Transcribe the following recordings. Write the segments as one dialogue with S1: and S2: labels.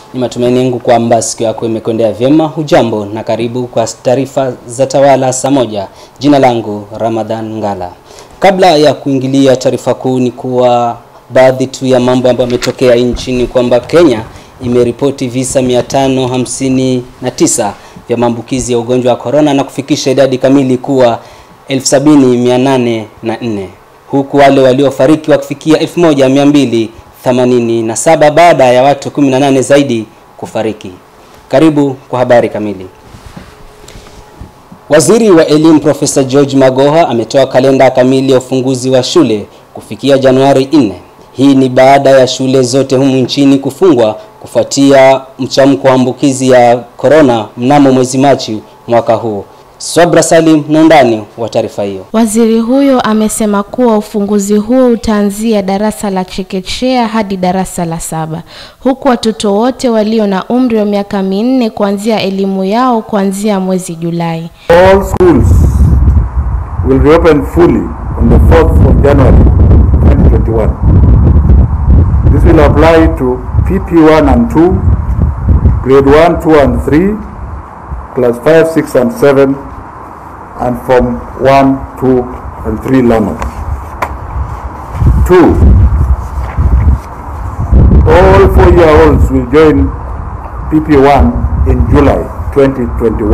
S1: Ni matumaini yangu kwamba siku yako imekwendea vyema. Hujambo na karibu kwa taarifa za Tawala saa moja. Jina langu Ramadhan Ngala. Kabla ya kuingilia taarifa kuu, ni kuwa baadhi tu ya mambo ambayo yametokea nchini kwamba Kenya imeripoti visa 559 vya maambukizi ya ugonjwa wa corona na kufikisha idadi kamili kuwa 70804 huku wale waliofariki wakifikia 1287 baada ya watu 18 zaidi kufariki. Karibu kwa habari kamili. Waziri wa Elimu Profesa George Magoha ametoa kalenda kamili ya ufunguzi wa shule kufikia Januari 4. Hii ni baada ya shule zote humu nchini kufungwa kufuatia mchamko wa ambukizi ya corona mnamo mwezi Machi mwaka huu. Swabra Salim na undani wa taarifa hiyo.
S2: Waziri huyo amesema kuwa ufunguzi huo utaanzia darasa la chekechea hadi darasa la saba, huku watoto wote walio na umri wa miaka minne kuanzia elimu yao kuanzia mwezi Julai.
S3: All schools will reopen fully on the 4th of January 2021. This will apply to PP1 and 2, grade 1, 2 and 3, class 5, 6 and 7, and Form 1, 2 and 3 learners. 2. All four-year-olds will join PP1 in July 2021.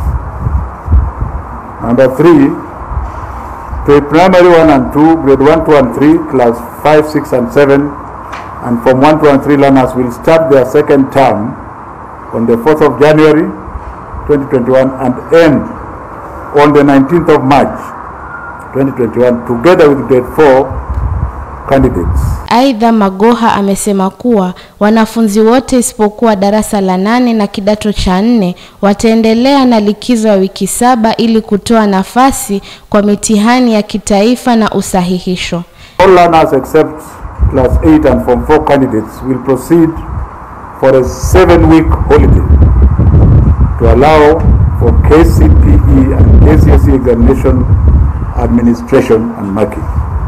S3: Number 3. Pre-primary 1 and 2, grade 1, 2 and 3, class 5, 6 and 7, and Form 1, 2 and 3 learners will start their second term on the 4th of January 2021 and end on the 19th of March 2021 together with grade 4 candidates.
S2: Aidha, Magoha amesema kuwa wanafunzi wote isipokuwa darasa la nane na kidato cha nne wataendelea na likizo ya wiki saba ili kutoa nafasi kwa mitihani ya kitaifa na usahihisho.
S3: All learners except class 8 and form 4 candidates will proceed for a seven-week holiday to allow for KCPE and KCSE examination administration and marking.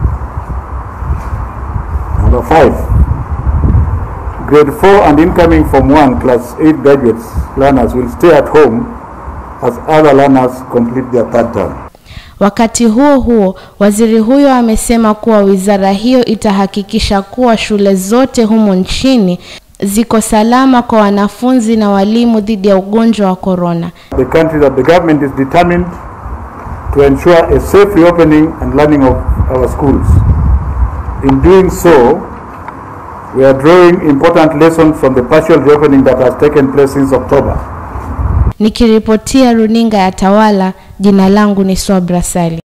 S3: Number five, grade 4 and incoming Form 1 class 8 graduates learners will stay at home as other learners complete their third term.
S2: Wakati huo huo, waziri huyo amesema kuwa wizara hiyo itahakikisha kuwa shule zote humu nchini ziko salama kwa wanafunzi na walimu dhidi ya ugonjwa wa corona.
S3: The country that the government is determined to ensure a safe reopening and learning of our schools. In doing so, we are drawing important lessons from the partial reopening that has taken place since October.
S2: Nikiripotia runinga ya Tawala, jina langu ni Swabra Salim.